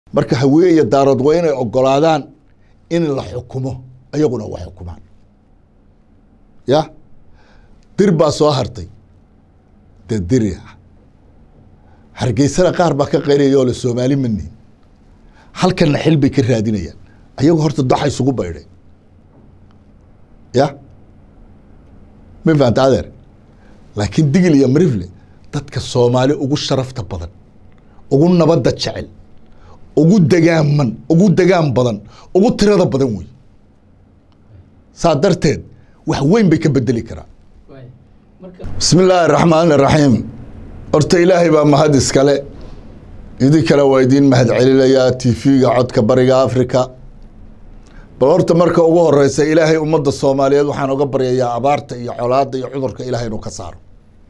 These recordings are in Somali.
marka hawiye iyo daarood waa inay ogolaadaan in la xukumo iyaguna wa xukumaan ya dir baa soo hartay dee diri ah hargeysana qaar baa ka qayraya oo le soomaali manihin halkanna xil bay ka raadinayaan ayagu horta doxa isugu baydhay ya ma fahamta adeer laakiin digil iyo marifle dadka soomaali ugu sharafta badan ugu nabadda jecel ugu degaaman ugu degaan badan ugu tirada badan wey saa darteed wax weyn bay ka bedeli karaan bismi illaahi araxmaan iraxiim horta ilaahay baa mahad iskale idin kale waa idiin mahad celinayaa tv-ga codka bariga africa bal horta marka ugu horeysa ilaahay ummadda soomaaliyeed waxaan oga baryayaa abaarta iyo colaada iyo cudurka ilahay inuu ka saaro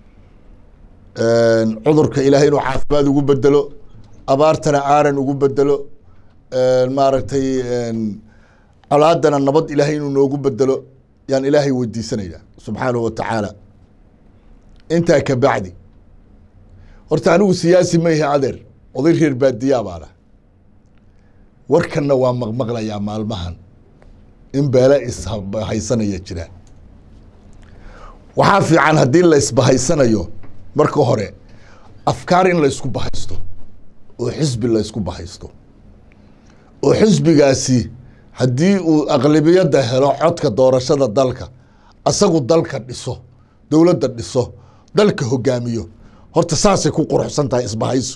cudurka ilaahay inuu caafimaad ugu bedelo abaartana aaran ugu bedelo maaragtay colaadana nabad ilaahay inuu noogu bedelo yaan ilaahay weydiisanaya subxaanahu wa tacaala intaa ka bacdi horta anigu siyaasi ma ihi adeer oday reer baadiyaa baana warkanna waa maqmaqlayaa maalmahan in beele isbahaysanaya jiraan waxaa fiican haddii la isbahaysanayo marka hore afkaar in la isku bahaysto oo xisbi la isku bahaysto oo xisbigaasi haddii uu aqlabiyadda helo codka doorashada dalka asagu dalka dhiso dowladda dhiso dalka hogaamiyo horta saasay ku quruxsan tahay isbahaysu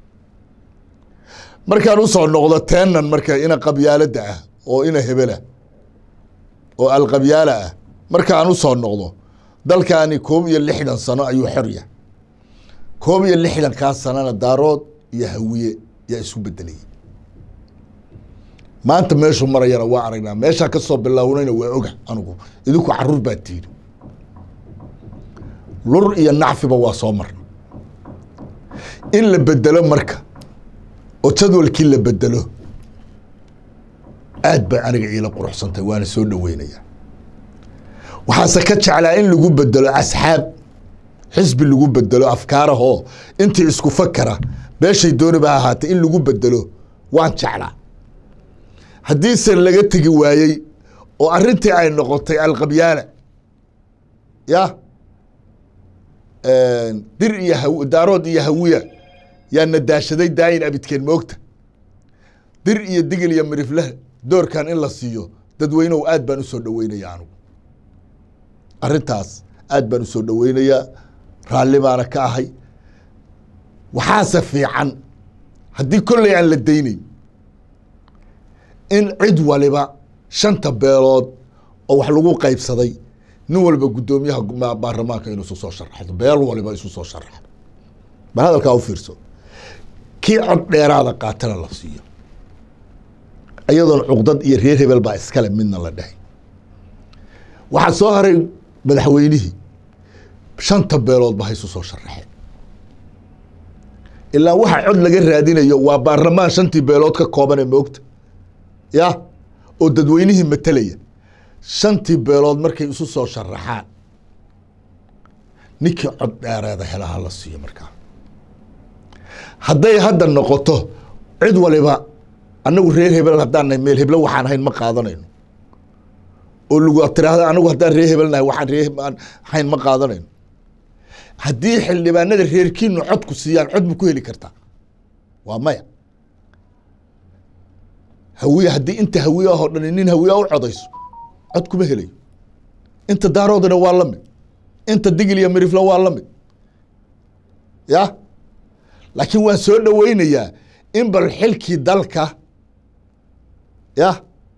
markaan usoo noqdo teenan marka ina qabyaaladda ah oo ina hebela oo alqabyaala ah markaan usoo noqdo dalkaani koob iyo lixdan sano ayuu xorya koob iyo lixdankaa sanona daarood iyo hawiye yaa isu bedelayay maanta meeshuu marayana waa aragnaa meeshaa kasoo bilownayna waa oga anigu idinku caruur baa tiiri lur iyo nacfiba waa soo marna in la bedelo marka oo jadwalkii la bedelo aad bay aniga iila quruxsantay waana soo dhaweynaya waxaase ka jeclaa in lagu bedelo asxaab xisbi lagu bedelo afkaarahoo intii isku fakara beeshay dooniba ha ahaatay in lagu bedelo waan jeclaa haddiise laga tegi waayey oo arrintii ay noqotay alqabyaala ya dir iyo ha daarood iyo hawiya yaa nadaashaday daayin abidkeen moogta dir iyo digil iyo mirifle doorkan in la siiyo dadweynehu aad baan usoo dhaweynaya anigu arrintaas aad baan usoo dhaweynayaa raalli baana ka ahay waxaase fiican haddii kolley aan la dayneyn in cid waliba shanta beelood oo wax lagu qaybsaday nin walba guddoomiyaha baarlamaanka inuu isu soo sharaxdo beel waliba isu soo sharaxdo bal hadalkaa u fiirso kii cod dheeraada qaatana la siiyo iyadoon cuqdad iyo reer hebel baa iskale midna la dhahay waxaa soo haray madaxweynihii shanta beelood ba ha isu soo sharaxeen ilaa waxa cod laga raadinayo waa baarlamaan shantii beelood ka koobane moogta ya oo dadweynihii matelaya shantii beelood markay isu soo sharaxaan ninkii cod dheereeda helaha la siiyo markaa hadday hadda noqoto cid waliba anagu reer hebel haddaan nahay meel heblo waxaan ahayn ma qaadanayno oo lagu tiraahdo anagu haddaan reer hebel nahay waxaan reer ahayn ma qaadanayno haddii xildhibaanada reerkiinu cod ku siiyaan cod ma ku heli kartaa waa maya hawiye haddii inta hawiye ahoo dhani nin hawiye u codayso cod kuma helayo inta daaroodana waa la mid inta digil iyo mirifla waa la mid ya laakiin waan soo dhaweynayaa in bal xilkii dalka ya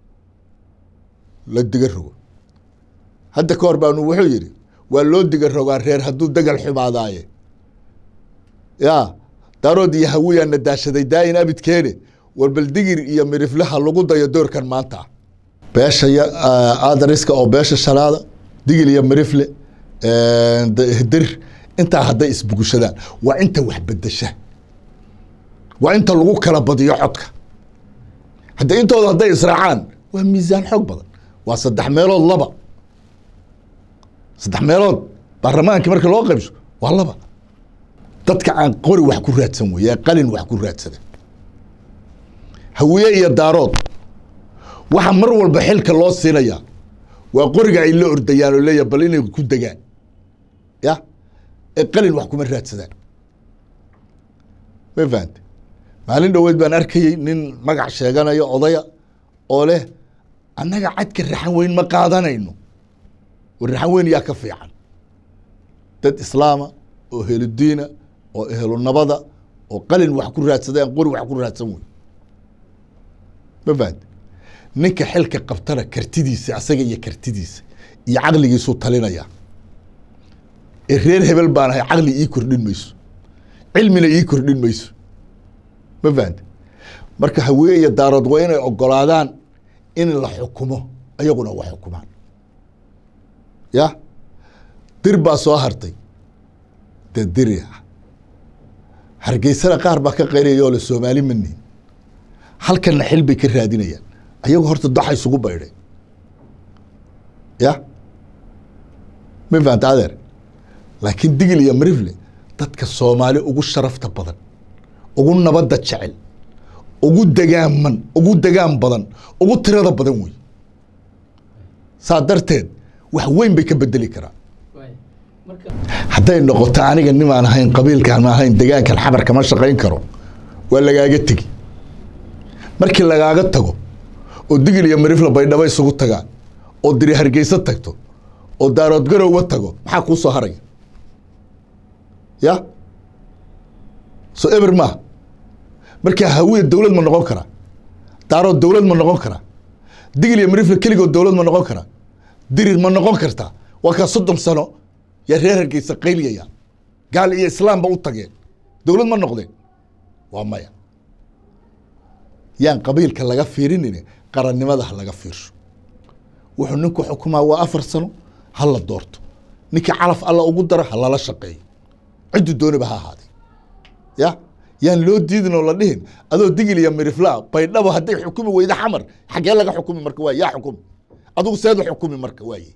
la diga rogo hadda ka hor baanu wuxuu yihi waa loo diga rogaa reer hadduu degal xumaadaaye ya daarood iyo hawiyaa nadaashaday daayin abidkeene war bal digir iyo miriflaha lagu dayo doorkan maanta beesha adariska oo beesha shanaada digil iyo mirifle dir intaa hadday isbugushadaan waa inta wax bedesha waa inta lagu kala badiyo codka hadda intooda hadday israacaan waa miisaan xoog badan waa saddex meelood laba saddex meelood baarlamaankii marka loo qaybso waa laba dadka aan qori wax ku raadsan wey ee qalin wax ku raadsada hawiye iyo daarood waxa mar walba xilka loo siinayaa waa qoriga ay la ordayaan oo leeyahay bal inay ku degaan ya ee qalin wax kuma raadsadaan ma fahante maalin dhoweed baan arkayey nin magac sheeganaya odaya oo leh annaga cadka raxan weyn ma qaadanayno war raxan weyn yaa ka fiican dad islaama oo heludiina oo ehlu nabada oo qalin wax ku raadsadaan qori wax ku raadsan wey ma fahante ninka xilka qabtana kartidiisa asaga iyo kartidiisa iyo caqligiisuu talinaya ee reer hebel baan ahay caqli ii kordhin mayso cilmina ii kordhin mayso ma fahante marka hawiye iyo daarood waa inay ogolaadaan in la xukumo ayaguna wax xukumaan ya dir baa soo hartay dee diri ah hargeysana qaar baa ka qayraya oo le soomaali mani halkanna xil bay ka raadinayaan ayagu horta daxa isugu baydhay ya ma fahanta adeer laakiin digil iyo marifle dadka soomaali ugu sharafta badan ugu nabadda jecel ugu degaaman ugu degaan badan ugu tirada badan wey saa darteed wax weyn bay ka bedeli karaa hadday noqoto aniga nimaan ahayn qabiilkaan ahayn degaankan xabar kama shaqayn karo waa lagaaga tegi markii lagaaga tago oo digil iyo marifla baydhabo isugu tagaan oo diri hargeysa tagto oo daarood garowga tago maxaa kuu soo haraya ya so eber maaha markaa hawiya dowlad ma noqon karaa daarood dowlad ma noqon karaa digil iyo marifla keligood dowlad ma noqon karaa dirir ma noqon kartaa waa kaa soddon sano yaa reer hargeysa qayliyaya gaal iyo islaamba u tageen dowlad ma noqdeen waa maya yaan qabiilka laga fiirinin qarannimada ha laga fiirsho wuxuu ninku xukumaa waa afar sano ha la doorto ninkii calaf alla ugu dara ha lala shaqeeyo ciddu dooniba ha ahaaday ya yaan loo diidin oo la dhihin adoo digil iyo miriflaa baydhabo hadday xukumi weyda xamar xaggee laga xukumi marka waay yaa xukumi adugu seedu xukumi marka waaye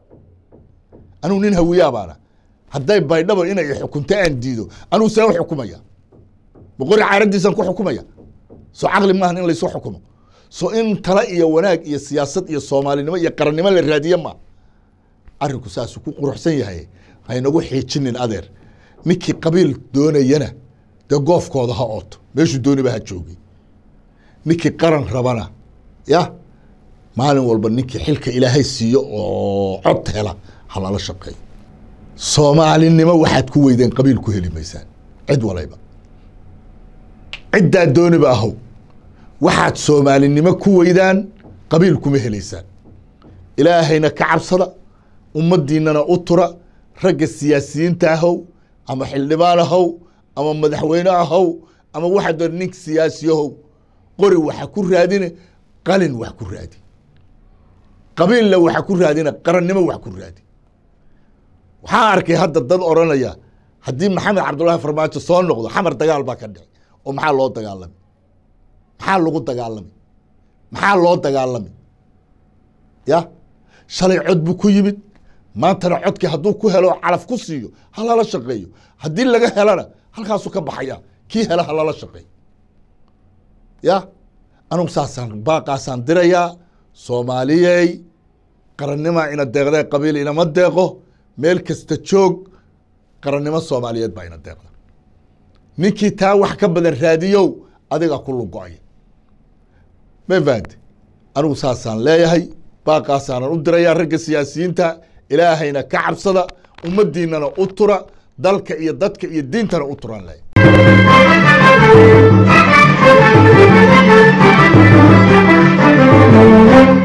anugu nin hawiyaa baana hadday baydhabo inay xukunto aan diido anugu see u xukumaya boqori caaradiisaan ku xukumaya soo caqli maahan in laysu xukumo so in tala iyo wanaag iyo siyaasad iyo soomaalinimo iyo qarannimo la raadiye ma arinku saasuu ku quruxsan yahay haynagu xiijinin adeer ninkii qabiil doonayana dee goofkooda ha ooto meeshuu dooniba ha joogay ninkii qaran rabana ya maalin walba ninkii xilka ilaahay siiyo oo cod hela ha lala shaqeeyo soomaalinimo waxaad ku weydeen qabiil ku heli maysaan cid walayba ciddaa dooniba ahow waxaad soomaalinimo ku weydaan qabiil kuma helaysaan ilaahayna ka cabsada ummaddiinana u tura ragga siyaasiyiinta ahow ama xildhibaan ahow ama madaxweyne ahow ama waxaa doon nin siyaasi ahow qori waxa ku raadine qalin wax ku raadi qabiilla waxa ku raadina qarannimo wax ku raadi waxaa arkay hadda dad odhanaya haddii maxamed cabdullaahi farmaajo soo noqdo xamar dagaal baa ka dhici oo maxaa loo dagaalamay maxaa lagu dagaalamay maxaa loo dagaalamay ya shalay cod buu ku yimid maantana codkii hadduu ku helo calaf ku siiyo ha lala shaqeeyo haddii laga helana halkaasuu ka baxaya kii hela ha lala shaqeeyo ya anugu saasaan baaqaasaan dirayaa soomaaliyey qarannima ina deeqdee qabiil inama deeqo meel kasta joog qarannimo soomaaliyeed baa ina deeqda ninkii taa wax ka badan raadiyow adiga ku lugo-aya ma fahante anigu saasaan leeyahay baaqaasaanan u dirayaa ragga siyaasiyiinta ilaahayna ka cabsada ummaddiinana u tura dalka iyo dadka iyo diintana u turaan leeyahay